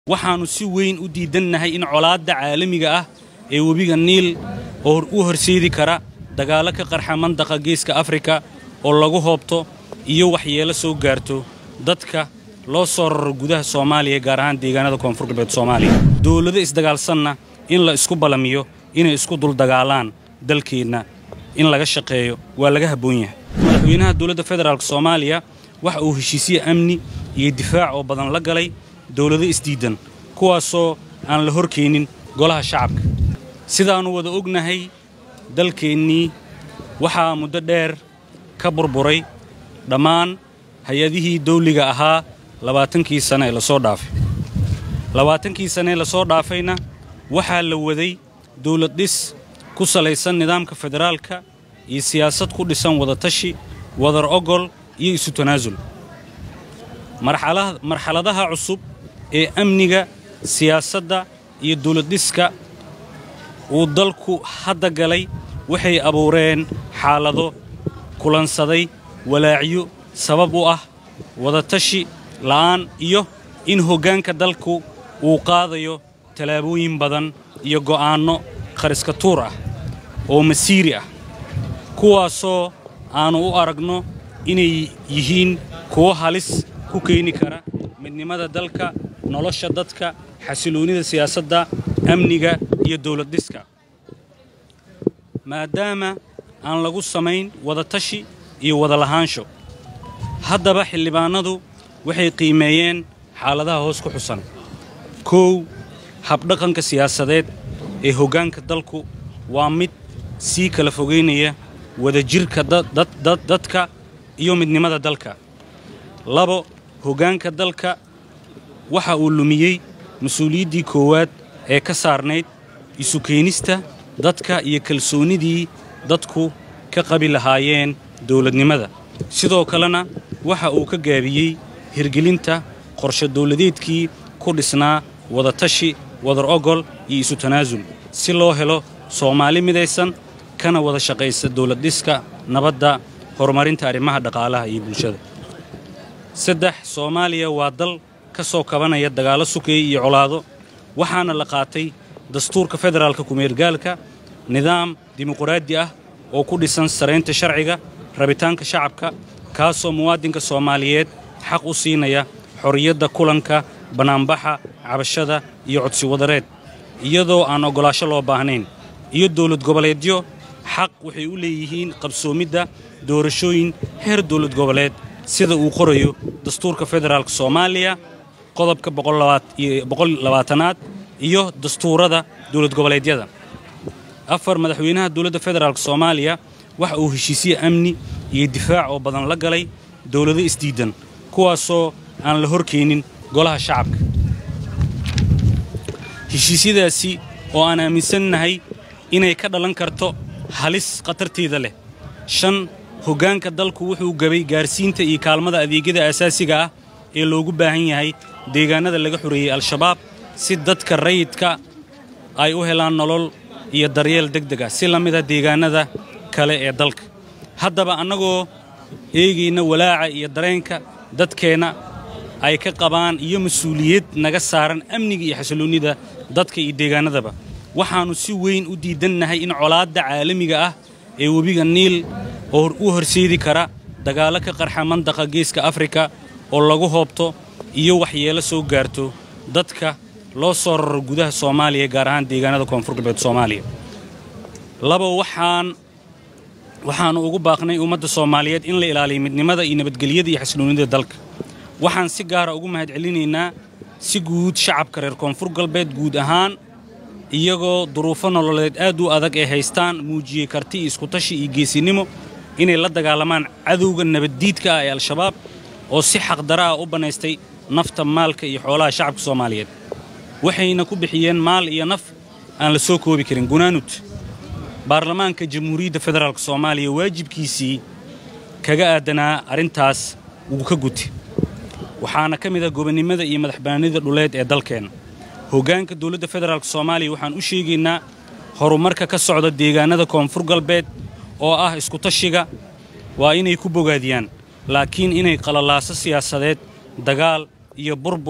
waxaannu si weyn u diidannahay in colaadda caalamiga ah ee webiga niil oo u horseedi kara dagaallo ka qarxa mandaqa geeska afrika oo lagu hoobto iyo waxyeelo soo gaarto dadka loo soo raro gudaha soomaaliya gaar ahaan deegaanada koonfur galbeed soomaaliya dowlado isdagaalsanna in la isku ballamiyo inay isku duldagaalaan dalkeenna in laga shaqeeyo waa laga habboon yahay madaxweynaha dowladda federaalk soomaaliya waxa uu heshiisye amni iyo difaac oo badan la galay dowlado isdiiddan kuwaasoo aan la horkeenin golaha shacabka sidaannu wada ognahay dalkeennii waxaa muddo dheer ka burburay dhammaan hay-adihii dawliga ahaa labaatankii sane ee lasoo dhaafay labaatankii sane ee lasoo dhaafayna waxaa la waday dawlad dhis ku salaysan nidaamka federaalka iyo siyaasad ku dhisan wadatashi wadar ogol iyo isu tanaasul marxaladaha cusub ee amniga siyaasadda iyo dawladdhiska uu dalku hadda galay waxay abuureen xaalado kulansaday walaacyo sabab u ah wadatashi la'aan iyo in hoggaanka dalku uu qaadayo tallaabooyin badan iyo go'aanno khariska tuur ah oo masiiri ah kuwaasoo aannu u aragno inay yihiin kuwo halis ku keeni kara midnimada dalka nolosha dadka xasiloonnida siyaasadda amniga iyo dawladdhiska maadaama aan lagu samayn wadatashi iyo wadalahaansho haddaba xildhibaannadu waxay qiimeeyeen xaaladaha hoos ku xusan kow habdhaqanka siyaasadeed ee hoggaanka dalku waa mid sii kala fogaynaya wadajirka dadka iyo midnimada dalka labo hoggaanka dalka waxa uu lumiyey mas-uuliyaddii koowaad ee ka saarnayd isu keenista dadka iyo kalsoonnidii dadku ka qabi lahaayeen dawladnimada sidoo kalena waxa uu ka gaabiyey hirgelinta qorshe dawladeedkii ku dhisnaa wadatashi wadar ogol iyo isu tanaasul si loo helo soomaali midaysan kana wada shaqaysa dawladdhiska nabadda horumarinta arrimaha dhaqaalaha iyo bulshada saddex soomaaliya waa dal ka soo kabanaya dagaallo sukeeye iyo colaado waxaana la qaatay dastuurka federaalka kumeergaalka nidaam dimuquraadi ah oo ku dhisan saraynta sharciga rabitaanka shacabka kaasoo muwaadinka soomaaliyeed xaq u siinaya xorriyadda kulanka bannaanbaxa cabashada iyo codsi wadareed iyadoo aan oggolaasho loo baahnayn iyo dawlad goboleedyo xaq waxay u leeyihiin qabsoomidda doorashooyin heer dawlad goboleed sida uu qorayo dastuurka federaalk soomaaliya qodobka boqollabaatanaad iyo dastuurada dawlad goboleedyada afar madaxweynaha dowladda federaalk soomaaliya waxa uu heshiisye amni iyo difaac oo badan la galay dowlado isdiiddan kuwaasoo aan la horkeenin golaha shacabka heshiisyadaasi oo aan aaminsannahay inay ka dhalan karto halis khatarteeda leh shan hoggaanka dalku wuxuu gabay gaarsiinta iyo kaalmada adeegyada aasaasiga ah ee loogu baahan yahay deegaannada laga xoreeyey al-shabaab si dadka rayidka ay u helaan nolol iyo daryeel degdeg ah si la mida deegaannada kale ee dalka haddaba annagoo eegayna walaaca iyo dareenka dadkeenna ay ka qabaan iyo mas-uuliyad naga saaran amniga iyo xasiloonnida dadka iyo deegaannadaba waxaannu si weyn u diidannahay in colaadda caalamiga ah ee webiga niil oo u horseedi kara dagaallo ka qarxa mandaqa geeska afrika oo lagu hoobto iyo waxyeelo soo gaarto dadka loo soo raro gudaha soomaaliya gaar ahaan deegaanada koonfur galbeed soomaaliya laba waxaan waxaannu ugu baaqnay ummadda soomaaliyeed in la ilaaliyo midnimada iyo nabadgelyada iyo xasiloonnida dalka waxaan si gaara ugu mahadcelinaynaa si guud shacabka reer koonfur galbeed guud ahaan iyagoo duruufo nololeed aad u adag ee haystaan muujiyey karti iyo iskutashi iyo geesinimo inay la dagaalamaan cadowga nabaddiidka ah ee al-shabaab oo si xaqdara ah u bannaystay nafta maalka iyo xoolaha shacabka soomaaliyeed waxayna ku bixiyeen maal iyo naf aan la soo koobi karin gunaanud baarlamaanka jamhuuriyadda federaalk soomaaliya waajibkiisii kaga aadanaa arrintaas wuu ka guti waxaana ka mid ah gobonnimada iyo madaxbannaanida dhuleed ee dalkeenna hoggaanka dowladda federaalk soomaaliya waxaan u sheegaynaa horumarka ka socda deegaannada koonfur galbeed oo ah iskutashiga waa inay ku bogaadiyaan laakiin inay qalalaaso siyaasadeed dagaal iyo burbur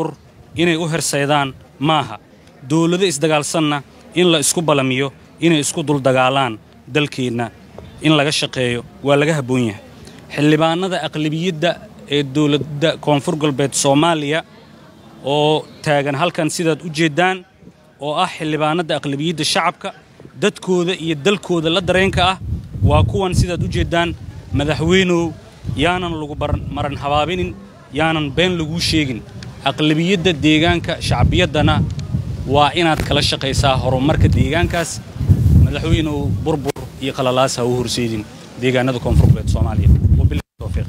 inay u hersaydaan maaha dawlado isdagaalsanna in la isku balamiyo inay isku duldagaalaan dalkeenna in laga shaqeeyo waa laga habboon yahay xildhibaannada aqlabiyadda ee dowladda koonfur galbeed soomaaliya oo taagan halkan sidaad u jeeddaan oo ah xildhibaanada aqlabiyadda shacabka dadkooda iyo dalkooda la dareenka ah waa kuwan sidaad u jeeddaan madaxweynow yaanan lagu maran habaabinin yaanan been laguu sheegin aqlabiyadda deegaanka shacbiyaddana waa inaad kala shaqaysaa horumarka deegaankaas madaxweynow burbur iyo qalalaas ha u horseedin deegaanada koonfur galbeed soomaaliya wabillahi tawfiiq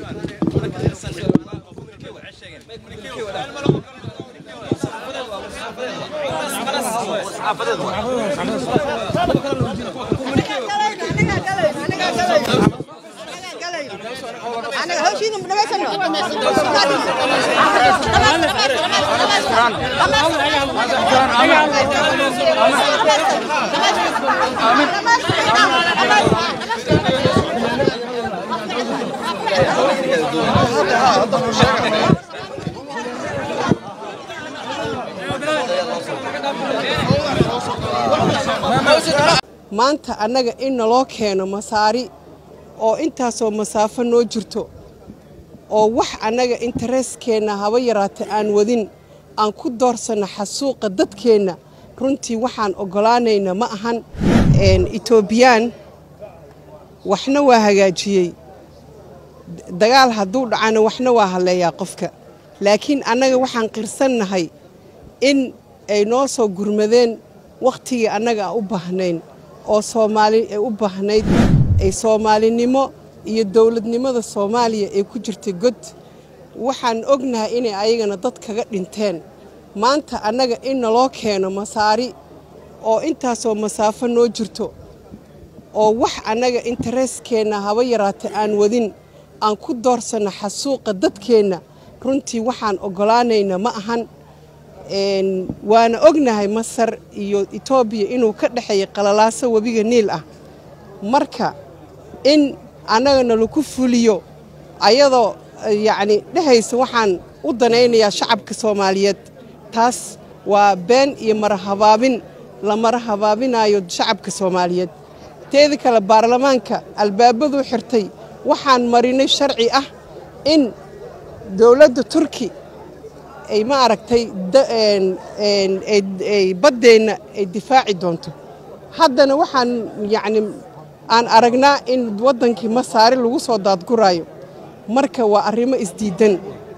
maanta annaga in naloo keeno masaari oo intaasoo masaafo noo jirto oo wax annaga intereskeenna haba yaraata aan wadin aan ku doorsanno xasuuqa dadkeenna runtii waxaan oggolaanayna ma ahan etoobiyaan waxna waa hagaajiyey dagaal hadduu dhacana waxna waa hadleeyaa qofka laakiin annaga waxaan qirsannahay in ay noo soo gurmadeen wakhtigii annaga aan u baahnayn oo soomaali ay u baahnayd ay soomaalinimo iyo dowladnimada soomaaliya ay ku jirtay god waxaan ognahay inay ayagana dad kaga dhinteen maanta annaga in naloo keeno masaari oo intaasoo masaafo noo jirto oo wax annaga intereskeenna haba yaraata aan wadin aan ku doorsanno xasuuqa dadkeenna runtii waxaan oggolaanayna ma ahan waana ognahay masar iyo etoobiya inuu ka dhexeeya qalalaaso webiga niil ah marka in annagana laku fuliyo ayadoo yacni dhehaysa waxaan u danaynayaa shacabka soomaaliyeed taas waa been iyo marahabaabin la mara habaabinayo shacabka soomaaliyeed teeda kale baarlamaanka albaabaduu xirtay waxaan marinay sharci ah in dowladda turki ay ma aragtay baddeenna ay difaaci doonto haddana waxaan yacni aan aragnaa in waddankii masaari lagu soo daadguraayo marka waa arrimo isdiidan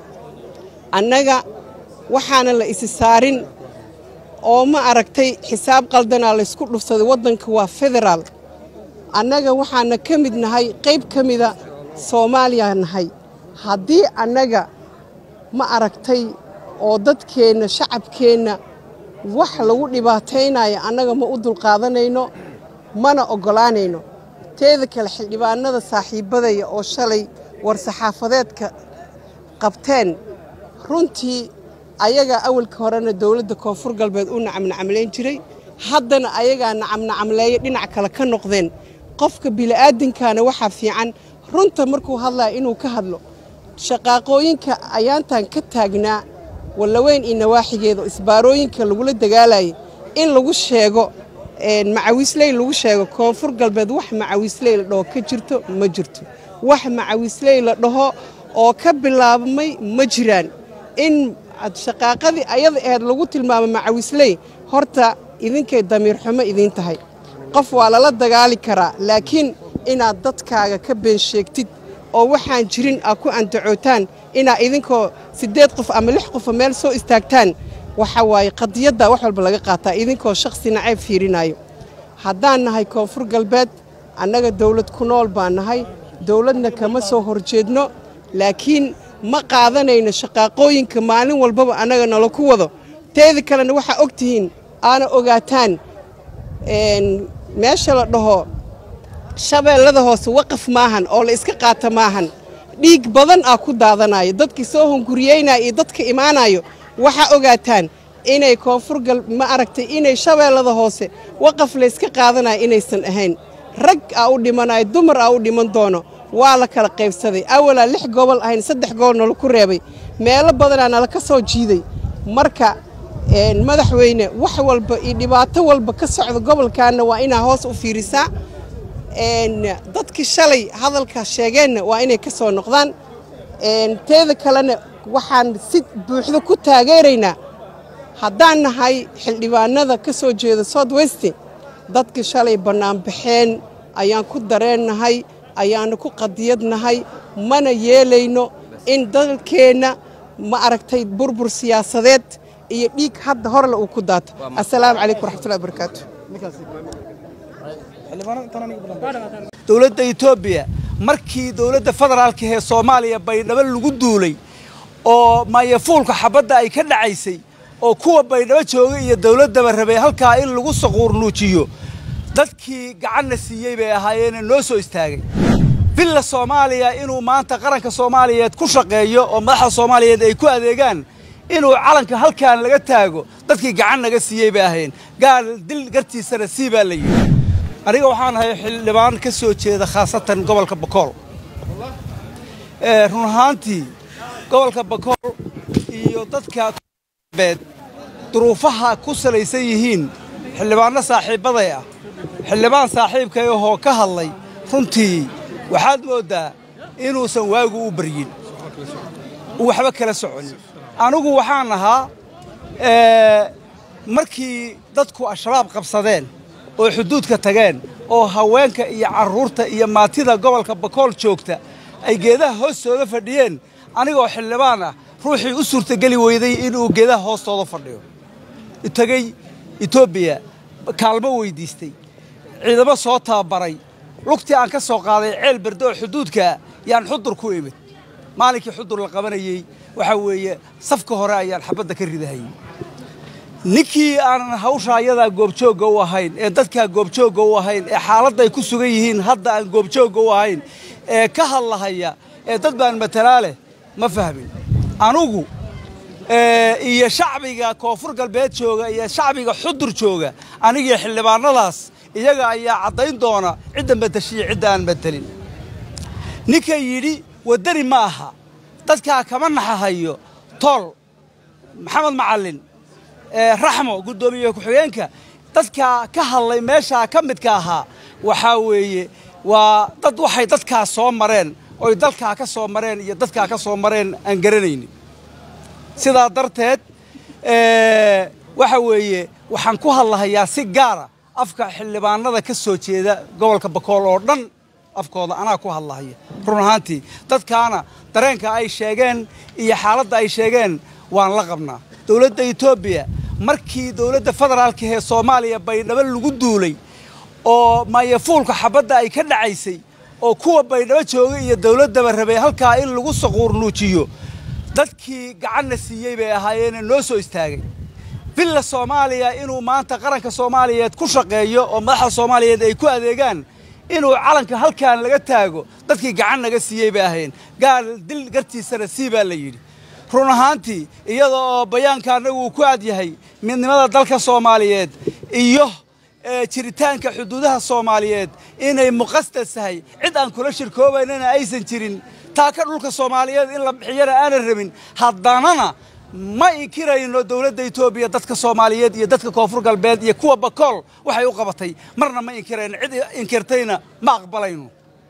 annaga waxaana la isi saarin oo ma aragtay xisaab qaldanaa laysku dhufsaday waddanka waa federaal annaga waxaana ka mid nahay qayb ka mida soomaaliya nahay haddii annaga ma aragtay oo dadkeenna shacabkeenna wax lagu dhibaataynayo annaga ma u dulqaadanayno mana oggolaanayno teeda kale xildhibaanada saaxiibbadaya oo shalay war-saxaafadeedka qabteen runtii ayagaa awalka horena dowladda koonfur galbeed u nacamnacamlayn jiray haddana ayagaa nacamnacamleeya dhinac kale ka noqdeen qofka bili'aadinkaana waxaa fiican runta markuu hadlaya inuu ka hadlo shaqaaqooyinka ayaantan ka taagnaa wallaweyn iyo nawaaxigeeda oo isbaarooyinka lagula dagaalayay in lagu sheego macawiisley lagu sheego koonfur galbeed wax macawiisley la dhaho ka jirto ma jirto wax macawiisley la dhaho oo ka bilaabmay ma jiraan in shaqaaqadii ayada aheyd lagu tilmaamo macawiisley horta idinkay damiir xumo idiin tahay qof waa lala dagaali karaa laakiin inaad dadkaaga ka been sheegtid oo waxaan jirin aa ku andacootaan inaa idinkoo siddeed qof ama lix qofa meel soo istaagtaan waxa waaye qadiyadda wax walba laga qaataa idinkoo shakhsi nacayb fiirinayo haddaan nahay koonfur galbeed annaga dawlad ku nool baan nahay dawladna kama soo horjeedno laakiin ma qaadanayno shaqaaqooyinka maalin walbaba annaga nala ku wado teeda kalena waxaa og tihiin aana ogaataan meesha la dhaho shabeellada hoose waqaf maahan oo la iska qaata maahan dhiig badan aa ku daadanayo dadkii soo hunguriyeynaya iyo dadka imaanayo waxaa ogaataan inay koonfur gal ma aragtay inay shabeellada hoose waqaf layska qaadanayo inaysan ahayn rag aa u dhimanayo dumar aa u dhiman doono waa la kala qaybsaday awalaa lix gobol ahayn saddex gobol nala ku reebay meelo badanaa nala ka soo jiiday marka madaxweyne wax walba iyo dhibaato walba ka socda gobolkaana waa inaa hoos u fiirisaa dadkii shalay hadalka sheegeenna waa inay ka soo noqdaan teeda kalena waxaan si buuxda ku taageeraynaa haddaan nahay xildhibaanada ka soo jeeda south west dadkii shalay bannaanbaxeen ayaan ku dareennahay ayaanu ku qadiyadnahay mana yeelayno in dalkeenna ma aragtay burbur siyaasadeed iyo dhiig hadda horle uu ku daato assalaamu calaykum waraxmatullahi wabarakaatu dowladda etoobiya markii dowladda federaalka ee soomaaliya baydhabo lagu duulay oo maayafuulka xabadda ay ka dhacaysay oo kuwa baydhabo jooga iyo dowladdaba rabay halkaa in lagu saquurnuujiyo dadkii gacanna siiyey bay ahaayeene noo soo istaagay villa soomaaliya inuu maanta qaranka soomaaliyeed ku shaqeeyo oo madaxda soomaaliyeed ay ku adeegaan inuu calanka halkaan laga taago dadkii gacan naga siiyey bay ahayn gaal dil gartiisana sii baa la yidhi aniga waxaan ahay xildhibaan ka soo jeeda khaasatan gobolka bakool run ahaantii gobolka bakool iyo dadka beed duruufaha ku salaysan yihiin xildhibaanno saaxiibbaday ah xildhibaan saaxiibkay ahoo ka hadlay runtii waxaad mooddaa inuusan waagu u baryin waxba kala soconin anigu waxaan ahaa markii dadku al-shabaab qabsadeen oo xuduudka tageen oo haweenka iyo carruurta iyo maatida gobolka bakool joogta ay geedaha hoostooda fadhiyeen anigoo xildhibaan ah ruuxii u suurtageli weyday inuu geedaha hoostooda fadhiyo tegey etoobiya kaalmo weyddiistay ciidamo soo tababaray lugtii aan ka soo qaaday ceel berde oo xuduudkaa yaan xudur ku imid maalinkii xudur la qabanayey waxaa weeye safka hore ayaan xabadda ka ridahayey ninkii aanan hawsha ayadaa goobjoogga u ahayn ee dadkaa goobjoogga u ahayn ee xaaladda ay ku sugan yihiin hadda aan goobjoogga u ahayn ee ka hadlahaya ee dad baan matalaa leh ma fahmin anugu iyo shacbiga koonfur galbeed jooga iyo shacbiga xudur jooga anigii xildhibaanadaas iyaga ayaa caddayn doona cidda matashiya cidda aan matelin ninka yidhi waddani ma aha dadkaa kama naxahayo tool maxamed macallin raxmo guddoomiye ku-xigeenka dadkaa ka hadlay meeshaa ka midka ahaa waxaa weeye waa dad waxay dadkaa soo mareen oy dalkaa ka soo mareen iyo dadkaa ka soo mareen aan garanaynin sidaa darteed waxa weeye waxaan ku hadlahayaa si gaara afka xildhibaanada ka soo jeeda gobolka bakool oo dhan afkooda anaa ku hadlahaya run ahaantii dadkaana dareenka ay sheegeen iyo xaaladda ay sheegeen waan la qabnaa dowladda etoobiya markii dowladda federaalka ee soomaaliya baydhabo lagu duulay oo maayafuulka xabadda ay ka dhacaysay oo kuwa baydhabo jooga iyo dowladdaba rabay halkaa in lagu saquurnuujiyo dadkii gacanna siiyey bay ahaayeene noo soo istaagay villa soomaaliya inuu maanta qaranka soomaaliyeed ku shaqeeyo oo madaxda soomaaliyeed ay ku adeegaan inuu calanka halkaan laga taago dadkii gacan naga siiyey bay ahayn gaal dil gartiisana sii baa la yidhi run ahaantii iyada oo bayaanka annagu uu ku adyahay midnimada dalka soomaaliyeed iyo jiritaanka xuduudaha soomaaliyeed inay muqasdas tahay cid aan kula shirkoobaynana aysan jirin taaka dhulka soomaaliyeed in la bixiyana aanan rabin haddanana ma inkirayno dowladda etoobiya dadka soomaaliyeed iyo dadka koonfur galbeed iyo kuwa bakool waxay u qabatay marna ma inkirayno cid inkirtayna ma aqbalayno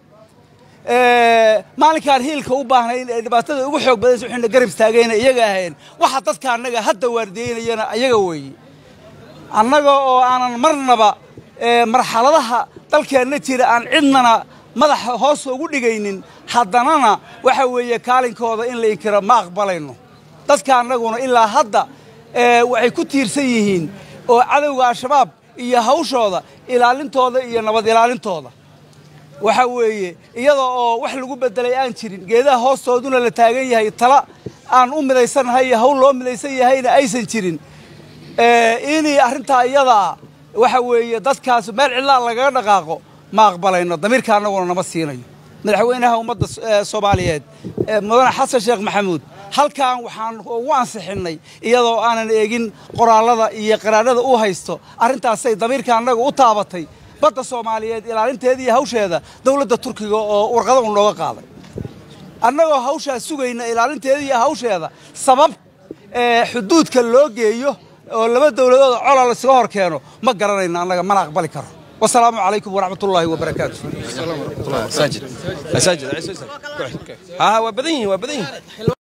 maalinkaan hiilka u baahnayn ee dhibaatada ugu xoog badaysa waxayna garab istaagayna iyaga ahayn waxa dadka annaga hadda waardiyeynayana ayaga weeye annaga oo aanan marnaba marxaladaha dalkeenna jira aan cidnana madaxa hoos ugu dhigaynin haddanana waxa weeye kaalinkooda in la inkiro ma aqbalayno dadka annaguna ilaa hadda waxay ku tiirsan yihiin oo cadowga al-shabaab iyo hawshooda ilaalintooda iyo nabad ilaalintooda waxa weeye iyada oo wax lagu beddelay aan jirin geedaha hoostooduna la taagan yahay tala aan u midaysannahay iyo hawl loo midaysan yahayna aysan jirin inay arrintaa iyadaa waxa weeye dadkaas meel cidlaa lagaga dhaqaaqo ma aqbalayno damiirka annaguna nama siinayo madaxweynaha ummadda soomaaliyeed mudane xasan sheekh maxamuud halkan waxaan ugu ansixinnay iyadoo aanan eegin qoraallada iyo qaraarada u haysto arrintaasay damiirka annaga u taabatay badda soomaaliyeed ilaalinteeda iyo hawsheeda dowladda turkiga oo warqada u nooga qaaday annagoo hawshaas sugayna ilaalinteeda iyo hawsheeda sabab xuduudka loo geeyo oo laba dowladood cola laysaga hor keeno ma garanayno annaga mana aqbali karo wasalaamu calaykum waraxmat ullaahi wabarakaatu مساجد مساجد ها waa badan yihiin waa badan yihiin